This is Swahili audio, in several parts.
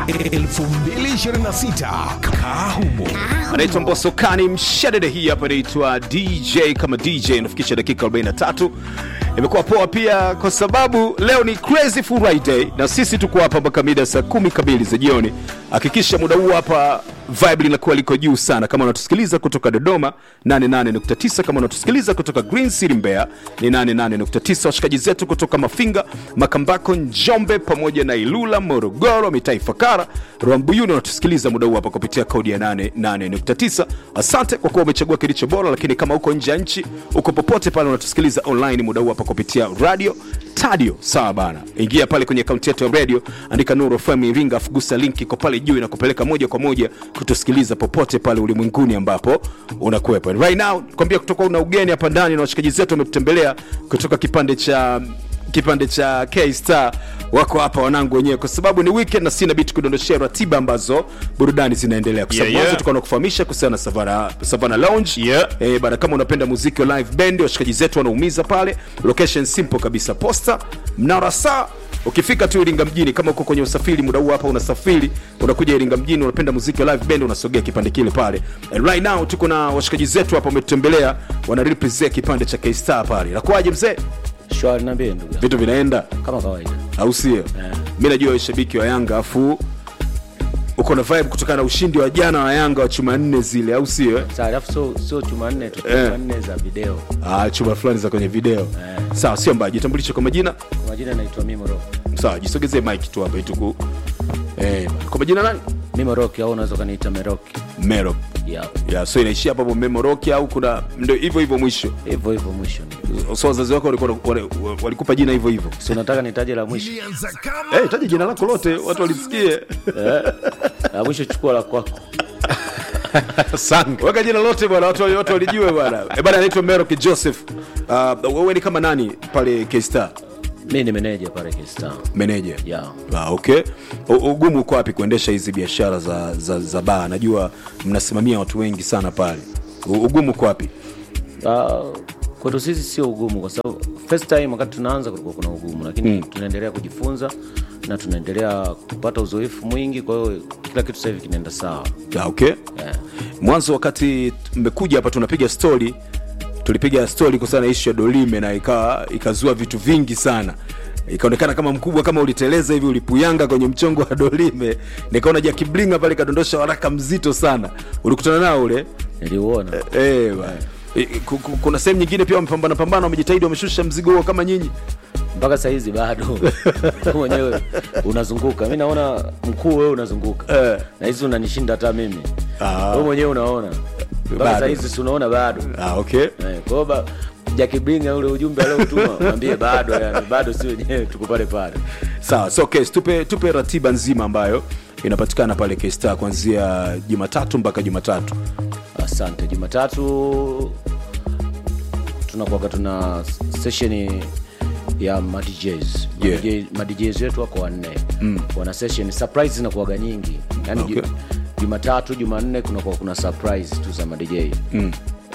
2026 Kahumo. anaitwa mbosokani mshadede hii hapa inaitwa dj kama dj inafikisha dakika 43 imekuwa poa pia kwa sababu leo ni crazy friday na sisi tuko hapa mpaka mida saa kumi kamili za jioni hakikisha muda huu hapa vibe linakuwa liko juu sana kama unatusikiliza kutoka dodoma 88.9 kama unatusikiliza kutoka green city mbeya ni 88.9 washikaji zetu kutoka mafinga makambako njombe pamoja na ilula morogoro mitaa ifakara rwambuyuni unatusikiliza muda huu hapa kupitia kodi ya 88.9 asante kwa kuwa umechagua kilicho bora lakini kama uko nje ya nchi uko popote pale unatusikiliza online muda huu hapa kupitia radio tadio sawa bana ingia pale kwenye akaunti yetu ya radio andika nuru fm iringa afugusa link iko pale juu inakupeleka moja kwa moja kutusikiliza popote pale ulimwenguni ambapo unakuwepo right now kwambia kutoka una ugeni hapa ndani na washikaji zetu wametutembelea kutoka kipande cha kipande cha K-Star wako hapa wanangu wenyewe kwa sababu ni weekend na sina bit kudondoshea ratiba ambazo burudani zinaendelea kwa sababu Yeah, mwanzo yeah. tukawa nakufahamisha kuhusiana na Savana, Savana Lounge Yeah. eh, bana kama unapenda muziki wa live band washikaji zetu wanaumiza pale location simple kabisa posta mnara saa ukifika tu iringa mjini kama uko kwenye usafiri muda huu hapa unasafiri unakuja iringa mjini unapenda muziki wa live band unasogea kipande kile pale And right now tuko na washikaji zetu hapa wametutembelea wana represent kipande cha K-Star pale nakuaje mzee shwari niambie ndugu yangu. vitu vinaenda kama kawaida au sio mi najua wewe shabiki wa yanga afu uko na vibe kutokana na ushindi wa jana wa yanga wa chuma nne zile au sio eh? Sawa, alafu sio sio chuma nne tu Eh. chuma nne za video ah, chuma fulani za kwenye video sawa sio mbaya jitambulishe kwa majina kwa majina naitwa mimoro sawa jisogezee mike tu hapa ituku eh, kwa majina nani mimoroki au unaweza ukaniita meroki mero ya ya so inaishia hapo hapo memoroki au kuna ndio hivyo hivyo mwisho hivyo hivyo mwisho ni so wazazi wako walikuwa wale- walikupa jina hivyo hivyo si unataka nitaje la mwisho Ilianza kama Eh, taja jina lako lote watu walisikie la mwisho chukua la kwako weka jina lote bwana watu watu walijue bwana eh bwana anaitwa Merok Joseph uh, wewe ni kama nani pale K-Star mi ni meneja pale K-Star manager ya Ah, okay U- ugumu uko wapi kuendesha hizi biashara za, za, za baa najua mnasimamia watu wengi sana pale U- ugumu uko wapi uh, kwetu sisi sio ugumu kwa sababu first time wakati tunaanza kulikuwa kuna ugumu lakini mm. tunaendelea kujifunza na tunaendelea kupata uzoefu mwingi kwa hiyo kila kitu sasa hivi kinaenda sawa Ah, okay yeah. mwanzo wakati mmekuja hapa tunapiga story tulipiga story kuhusiana na ishu ya dolime na ikawa ikazua vitu vingi sana ikaonekana kama mkubwa kama uliteleza hivi ulipuyanga kwenye mchongo wa dolime nikaona jakiblinga pale kadondosha waraka mzito sana ulikutana nao ule niliuona Eh, bwana. Eh, ku- ku- kuna sehemu nyingine pia wamepambana pambana wamejitahidi wameshusha mzigo huo kama nyinyi mpaka sahizi bado Wewe mwenyewe unazunguka mi naona mkuu wewe unazunguka Eh. na hizi unanishinda hata mimi Ah. wewe mwenyewe unaona mpaka Bado. sahizi si unaona bado ah, okay Eh, kwa hiyo ba- jakibringa ule ujumbe aliotuma mwambie bado yani bado si wenyewe tuko pale pale sawa so okay, tupe, tupe ratiba nzima ambayo inapatikana pale K-Star kuanzia jumatatu mpaka jumatatu asante jumatatu tunakuaga tuna sesheni ya madjs Yeah. madjs wetu wako wanne mm. wana session surprise zinakuaga nyingi yani Okay. ju- jumatatu jumanne kunakuwa kuna surprise tu za madj mm.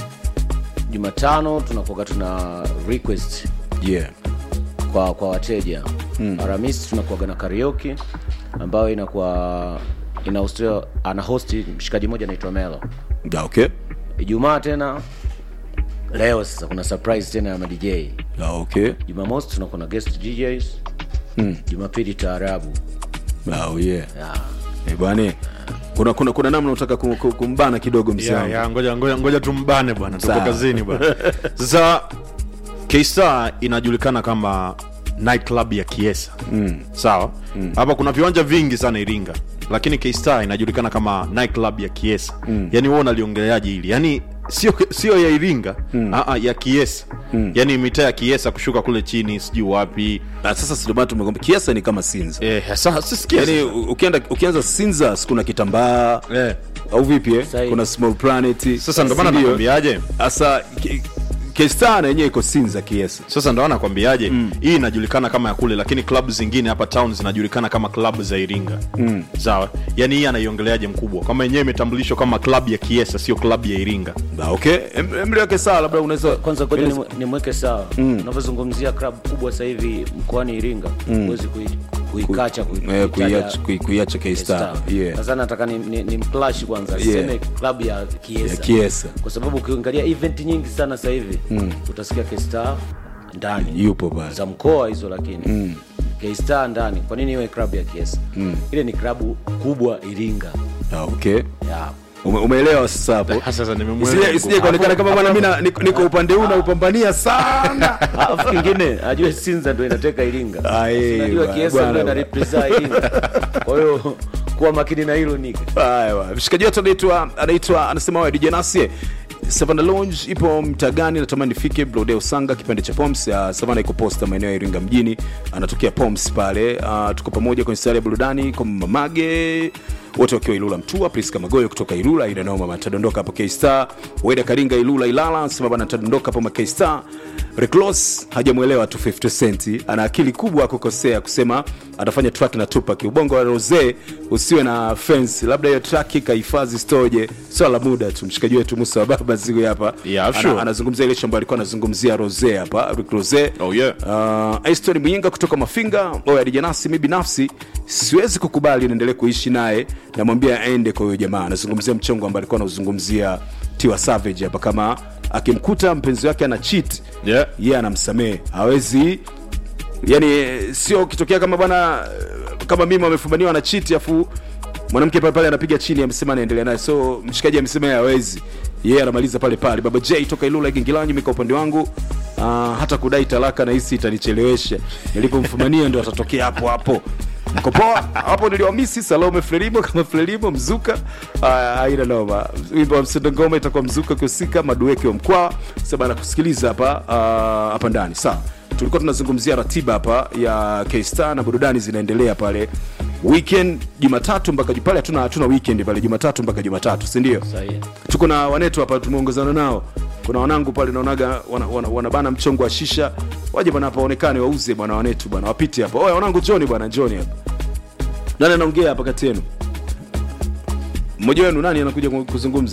jumatano tunakuaga tuna request yeah. kwa kwa wateja mm. aramisi tunakuaga na karaoke ambayo inakuwa inahostiwa ana hosti mshikaji mmoja anaitwa melo Ah, okay. ijumaa tena leo sasa kuna surprise tena ya madj Ah, okay. jumamosi tunakuwa na guest djs mm. jumapili taarabu Ah, oh, yeah. Ya. Eh, bwana kuna, kuna, kuna namna unataka kum- kum- kumbana kidogo mzee ya, wangu. ya, ngoja, ngoja, ngoja tumbane bwana tuko Sawa. kazini bwana sasa K-Star inajulikana kama night club ya kiesa mm. sawa hapa kuna viwanja vingi sana iringa lakini K-Star inajulikana kama night club ya kiesa mm. yani wewe unaliongeleaje hili yani sio sio ya iringa mm. Aa, ya kiesa mm. yani mitaa ya kiesa kushuka kule chini sijui wapi Ah, sasa sindomana tumekwambia kiasa ni kama sinza eh, sasa sisikia yani u- ukienda ukianza sinza si kuna kitambaa eh. au vipi eh? Sahi. kuna small planet sasa ndo maana Sindio? nakwambiaje sasa K- K-Star na yenyewe iko sinza kiesa sasa ndo nakwambiaje mm. hii inajulikana kama ya kule lakini klabu zingine hapa town zinajulikana kama klabu za iringa mm. sawa yani hii anaiongeleaje mkubwa kama yenyewe imetambulishwa kama klabu ya kiesa sio klabu ya iringa Ah, okay Em- emri wake sawa labda unaweza kwanza ngoja nimwe- nimweke sawa unavyozungumzia club kubwa sasa hivi mkoani iringa huwezi kui- kuikacha kui- eh, kuitaja kuiacha- kui- kuiacha K-Star. K-Star. Yeah. sasa nataka ni, ni, ni mklash kwanza Yeah. seme klabu ya kiesa, Ya Kiesa. kwa sababu ukiangalia event nyingi sana sasa hivi utasikia K-Star ndani yupo pale za mkoa hizo lakini mm. K-Star ndani kwa nini iwe klabu ya kiesa ile ni klabu kubwa iringa Ah, okay ya Ume, umeelewa sasa hapo Sasa nimemwelewa Isije- mkuu. isije kuonekana kama bwana mimi na- niko niko upande huu naupambania sana alafu kingine ajue sinza ndo inateka iringa Ah, eh, najua bwana, kiesa bwana, ndo ina bwana. represent iringa kwa hiyo kuwa makini na hilo nika Haya bwana. mshikaji wetu anaitwa anaitwa anasema wewe DJ Nasie Savana Lounge ipo mtaa gani? Natamani nifike Brodeo Sanga, kipande cha Poms. Uh, Savana iko posta maeneo ya Iringa mjini, anatokea Poms pale. Uh, tuko pamoja kwenye stari ya burudani kwa Mamage wote wakiwa Ilula Mtua, Priska Magoyo kutoka Ilula, ina noma bana, tadondoka hapo K-Star, Weda Karinga Ilula Ilala, anasema bana, tadondoka hapo ma K-Star. Reclos hajamwelewa tu 50 Cent, ana akili kubwa kukosea kusema atafanya track na Tupac. Ubongo wa Rose usiwe na fence, labda hiyo track ikahifadhi stoje, swala la muda tu. Mshikaji wetu Musa wa baba siku hapa Yeah, ana, sure. anazungumzia ile shamba alikuwa anazungumzia Rose hapa, Rick Rose. Oh, yeah. Uh, Aston Muyinga kutoka Mafinga, oya DJ Nasi, mimi binafsi siwezi kukubali niendelee kuishi naye, namwambia aende kwa huyo jamaa. Anazungumzia mchongo ambao alikuwa anauzungumzia Tiwa Savage hapa, kama akimkuta mpenzi wake ana cheat Yeah. yeye anamsamehe, hawezi yani, sio kitokea kama bwana kama mimi amefumaniwa na cheat afu mwanamke pale pale anapiga chini, amesema anaendelea naye, so mshikaji amesema yeye hawezi, yeye anamaliza pale pale. Baba J toka Ilula Gingilanyi, mimi kwa upande wangu uh, hata kudai talaka na hisi itanichelewesha, nilipomfumania ndio atatokea hapo hapo. Mko poa hapo, niliwamisi Salome Frelimo kama Frelimo Mzuka. Haya, haina noma. Wimbo wa Msendo Ngoma itakuwa Mzuka kiusika madueke wa mkwaa sasa na kusikiliza hapa ah, hapa ndani sawa. Tulikuwa tunazungumzia ratiba hapa ya K-Star na burudani zinaendelea pale weekend Jumatatu mpaka pale, hatuna hatuna weekend pale Jumatatu mpaka Jumatatu, si ndio? sahihi tuko na wanetu hapa tumeongozana nao kuna wanangu pale naonaga wana, wana, wanabana mchongo wa shisha waje bwana hapa waonekane wauze bwana wanetu bwana wapite hapa oya wanangu joni bwana joni hapa nani anaongea hapa kati yenu mmoja wenu nani anakuja ku- kuzungumza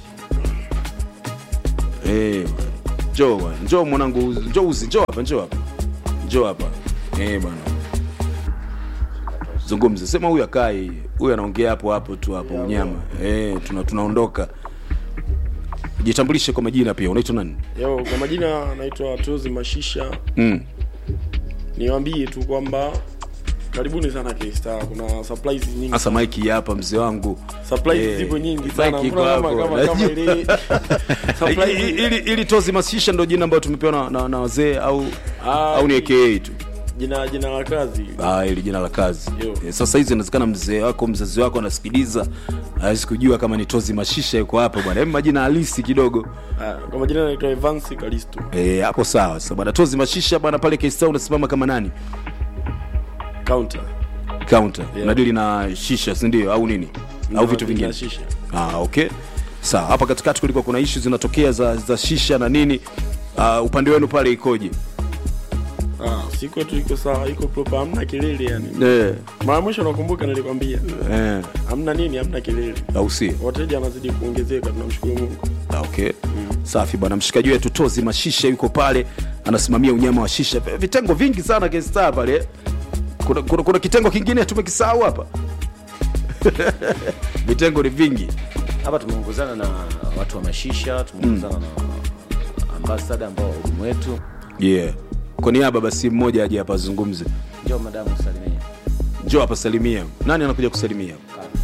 Eh, njoo bwana njoo mwanangu njoo uzi njoo hapa njoo hapa njoo hapa eh bwana zungumza sema huyu akai huyu anaongea hapo hapo tu hapo unyama eh tuna tunaondoka jitambulishe kwa majina pia unaitwa nani Yo, kwa majina naitwa Tozi Mashisha. mm. Niwaambie tu kwamba karibuni sana K-Star. Kuna surprise nyingi. hasa maiki hapa mzee wangu Surprise Eh, zipo nyingi Mike sana. iko Mbona kama hapo. kama kama ile I- surprise ili, ili tozi masisha ndo jina ambayo tumepewa na, na, na wazee au Ah, au ni aka tu jina jina la kazi. ah, ili jina la kazi Yo. eh, sasa hizi inawezekana mzee wako mzazi wako anasikiliza hawezi kujua kama ni tozi mashisha yuko hapa bwana Hebu majina halisi kidogo Ah, kwa majina naitwa Evans Kalisto. Eh, hapo sawa sasa bwana tozi mashisha bwana pale K-Star unasimama kama nani Counter. counter Yeah. unadili na shisha si ndio au nini au vitu Na vingine Shisha. ah, okay sawa hapa katikati kulikuwa kuna ishu zinatokea za, za shisha na nini uh, upande wenu pale ikoje Ah, siku tu iko sawa, iko proper, hamna kelele yani. eh, Mara mwisho nakumbuka nilikwambia eh, hamna nini, hamna kelele. au si Wateja wanazidi kuongezeka, tunamshukuru Mungu. Ah, okay safi bwana mshikaji wetu tozi mashisha yuko pale anasimamia unyama wa shisha V- vitengo vingi sana K-Star pale kuna, kuna, kuna kitengo kingine tumekisahau hapa vitengo ni vingi hapa tumeongozana na watu wa mashisha tumeongozana na ambasada ambao wahudumu wetu yeah kwa niaba basi mmoja aje hapa azungumze njo madamu salimia njoo hapa salimia nani anakuja kusalimia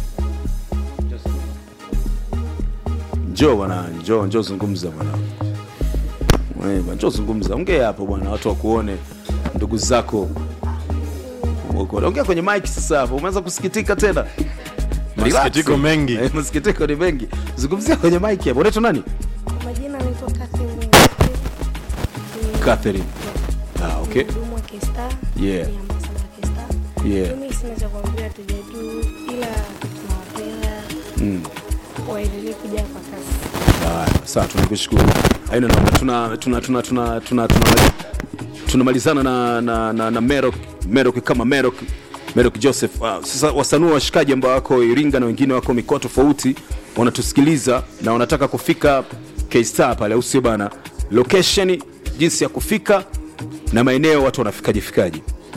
njoo bwana njoo njoo zungumza bwana Wewe bwana, njoo zungumza ongea hapo bwana watu wakuone ndugu zako Wakuone. ongea kwenye mic sasa hapo umeanza kusikitika tena Relax. Masikitiko mengi. Eh, masikitiko ni mengi zungumzia kwenye mic hapo unaitwa nani Kwa majina anaitwa Catherine Ni- Catherine ah okay ni mhudumu wa K-Star, Yeah. ni ambassador wa K-Star. Yeah. Mimi sina cha kuambia tuja tu ila tunawapenda mm. waendelee kuja kwa kasi. Haya, sawa tunakushukuru aina noma tuna tuna tuna tuna tuna tuna tunamalizana na na na, na Merok Merok kama Merok Merok Joseph uh, sasa wasanua washikaji ambao wako Iringa na wengine wako mikoa tofauti wanatusikiliza na wanataka kufika K-Star pale au sio bana location jinsi ya kufika na maeneo watu wanafikaje fikaje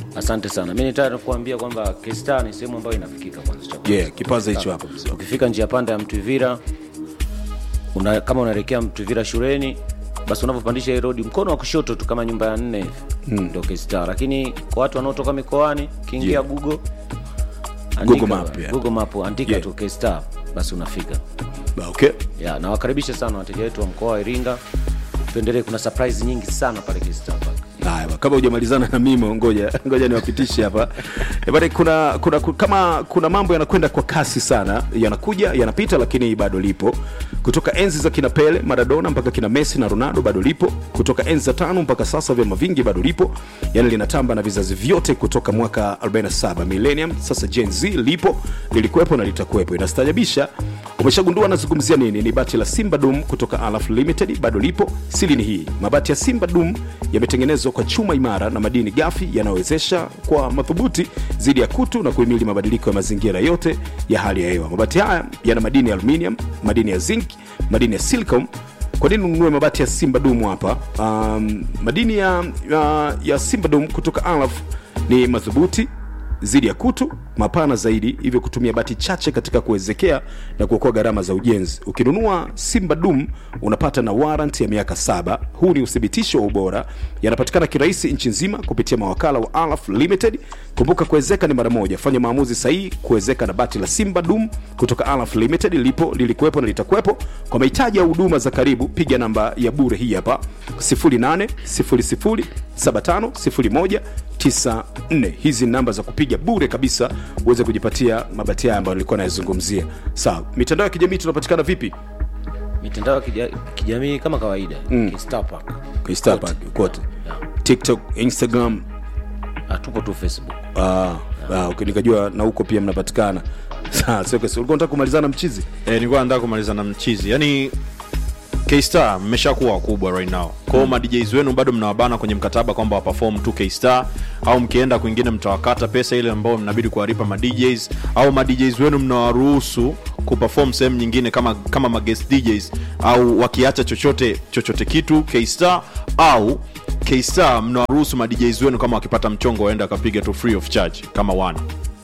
asante sana mi nitaka kuambia kwamba K-Star ni sehemu ambayo inafikika kwanza cha kwanza. Yeah, kipaza hicho hapo mzee. ukifika njia panda ya mtwivira una, kama unaelekea mtwivira shuleni basi unavyopandisha hii rodi mkono wa kushoto tu kama nyumba ya nne hivi mm. ndo K-Star lakini kwa watu wanaotoka mikoani kiingia Yeah. google Google Map, yeah. google map andika Yeah. tu K-Star basi unafika okay ya nawakaribisha sana wateja wetu wa mkoa wa iringa tuendelee kuna surprise nyingi sana pale K-Star Park. haya ba, kama hujamalizana na mimo ngoja ngoja niwapitishe hapa Eh, bado kuna, kuna, kuna kama kuna mambo yanakwenda kwa kasi sana yanakuja yanapita lakini bado lipo kutoka enzi za kina pele maradona mpaka kina messi na ronaldo bado lipo kutoka enzi za tano mpaka sasa vyama vingi bado lipo yani linatamba na vizazi vyote kutoka mwaka 47 millennium sasa gen z lipo lilikuwepo na litakuwepo inastajabisha umeshagundua nazungumzia nini ni bati la simba dum kutoka alaf limited bado lipo sili ni hii mabati ya simba dum yametengenezwa kwa chuma imara na madini gafi yanayowezesha kwa madhubuti dhidi ya kutu na kuhimili mabadiliko ya mazingira yote ya hali ya hewa mabati haya yana madini ya aluminium madini ya zinc madini ya silicon kwa nini ununue mabati ya simba dum hapa um, madini ya, ya, ya simba dum kutoka alaf ni madhubuti zidi ya kutu mapana zaidi hivyo kutumia bati chache katika kuwezekea na kuokoa gharama za ujenzi ukinunua simba dum unapata na warrant ya miaka saba huu ni uthibitisho wa ubora yanapatikana kirahisi nchi nzima kupitia mawakala wa alaf limited kumbuka kuwezeka ni mara moja fanya maamuzi sahihi kuwezeka na bati la simba dum kutoka alaf limited lipo lilikuwepo na litakuwepo kwa mahitaji ya huduma za karibu piga namba ya bure hii hapa 0800750194 hizi ni namba za kupiga bure kabisa uweze kujipatia mabati haya ambayo nilikuwa nayazungumzia sawa mitandao ya kijamii tunapatikana vipi mitandao ya kija, kijamii kama kawaida mm. K-Star Park. Kwenye Star Park, kote tiktok instagram Ah, tupo tu facebook ah, ah, okay, nikajua na huko pia mnapatikana Sawa, sio kesi. ulikuwa unataka kumalizana mchizi e, nilikuwa nataka kumaliza na mchizi yani K-Star mmeshakuwa wakubwa right now kwao mm. madjs wenu bado mnawabana kwenye mkataba kwamba waperform tu K-Star au mkienda kwingine mtawakata pesa ile ambayo mnabidi kuwalipa madjs au madjs wenu mnawaruhusu kuperform sehemu nyingine kama kama maguest DJs au wakiacha chochote chochote kitu K-Star au K-Star mnawaruhusu madjs wenu kama wakipata mchongo waenda akapiga tu free of charge kama one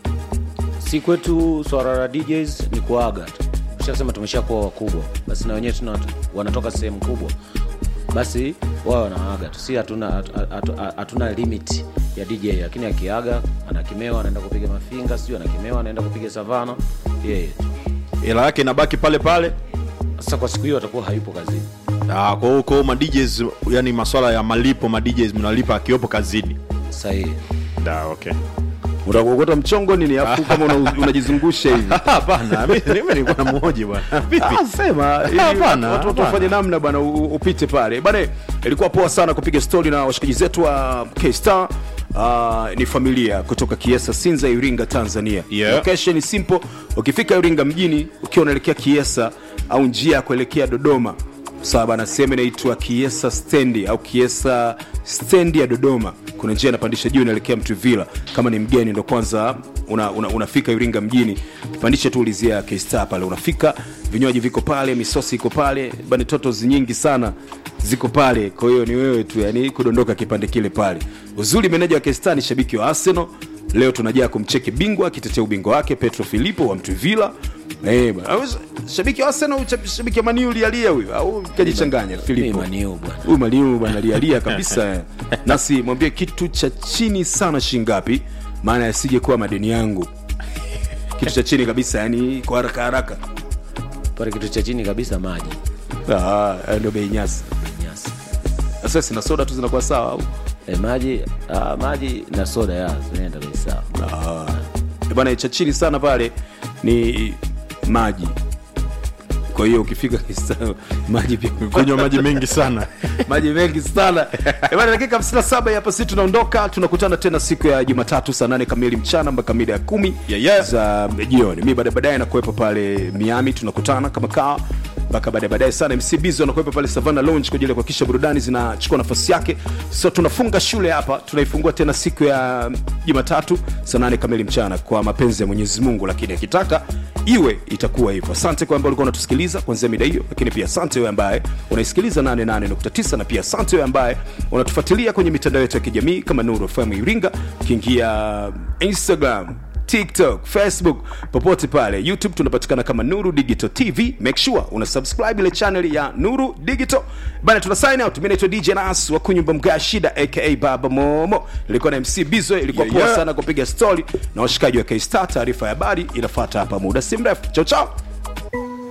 si kwetu swala la djs ni kuaga tu ushasema tumeshakuwa wakubwa basi na wenyewe tuna wanatoka sehemu kubwa basi wao wanaaga tu si hatuna hatu- hatu- hatuna limit ya dj lakini akiaga anakimewa anaenda kupiga mafinga sijui anakimewa anaenda kupiga savana yeye tu hela yake inabaki pale pale sasa kwa siku hiyo atakuwa hayupo kazini Ah, kwa hiyo kwa hiyo madjs yani maswala ya malipo madjs mnalipa akiwepo kazini sahihi da okay utakuokota mchongo nini afu kama una- unajizungusha hivi hapana mi- mimi nilikuwa na mmoja bwana vipi Ah, sema ili Hapana, watu- watu hapana. wafanye namna bwana u- u- upite pale bana ilikuwa poa sana kupiga stori na washikaji zetu wa kstar Uh, ni familia kutoka kiesa sinza iringa tanzania Yeah. location ni simple ukifika iringa mjini ukiwa unaelekea kiesa au njia ya kuelekea dodoma sawa bana sehemu inaitwa kiesa stendi au kiesa stendi ya dodoma kuna njia inapandisha juu inaelekea mtuvila kama ni mgeni ndo kwanza una, una, unafika iringa mjini pandisha tu ulizia kstar pale unafika vinywaji viko pale misosi iko pale bani totos nyingi sana ziko pale kwa hiyo ni wewe tu yani kudondoka kipande kile pale uzuri meneja wa kstar ni shabiki wa arsenal leo tunajaa kumcheki bingwa akitetea ubingwa wake petro filipo wa mtuvila Eh, bwana. Au shabiki wa arsenal au shabiki wa maniu lialia huyu au kajichanganya filipo maniu bwana huyu maliu bwana lialia kabisa eh. nasi mwambie kitu cha chini sana shingapi maana yasije kuwa madeni yangu kitu cha chini kabisa yani kwa haraka haraka pale kitu cha chini kabisa maji Ah, hayo ndio bei nyasi nyasi sasa sina soda tu zinakuwa sawa au e, maji ah, maji na soda ya zinaenda bei sawa Ah. Eh, bwana cha chini sana pale ni maji kwa hiyo ukifika Kisa- maji pia kunywa maji mengi sana maji mengi sana Eh, bwana dakika 57 hapa sisi tunaondoka tunakutana tena siku ya jumatatu saa 8 kamili mchana mpaka mida ya kumi Yeah, yeah. za jioni mi baadaye baadaye nakuwepo pale miami tunakutana kama kaa mpaka baadaye baadaye sana mc bizo anakuwepo pale savana lounge kwa ajili ya kuhakikisha burudani zinachukua nafasi yake so tunafunga shule hapa tunaifungua tena siku ya jumatatu saa nane kamili mchana kwa mapenzi ya mwenyezi mungu lakini akitaka iwe itakuwa hivyo asante kwa ambao ulikuwa unatusikiliza kuanzia mida hiyo lakini pia asante wewe ambaye unaisikiliza 88.9 na pia asante wewe ambaye unatufuatilia kwenye mitandao yetu ya kijamii kama nuru fm iringa ukiingia instagram tiktok facebook popote pale youtube tunapatikana kama nuru digital tv make sure una subscribe ile channel ya nuru digital bana tuna sign out mi naitwa dj nas wa kunyumba mga shida aka baba momo ilikuwa na mc bizwe ilikuwa Yeah, poa yeah. sana kupiga story na washikaji wa kstar taarifa ya habari inafata hapa muda si mrefu chao chao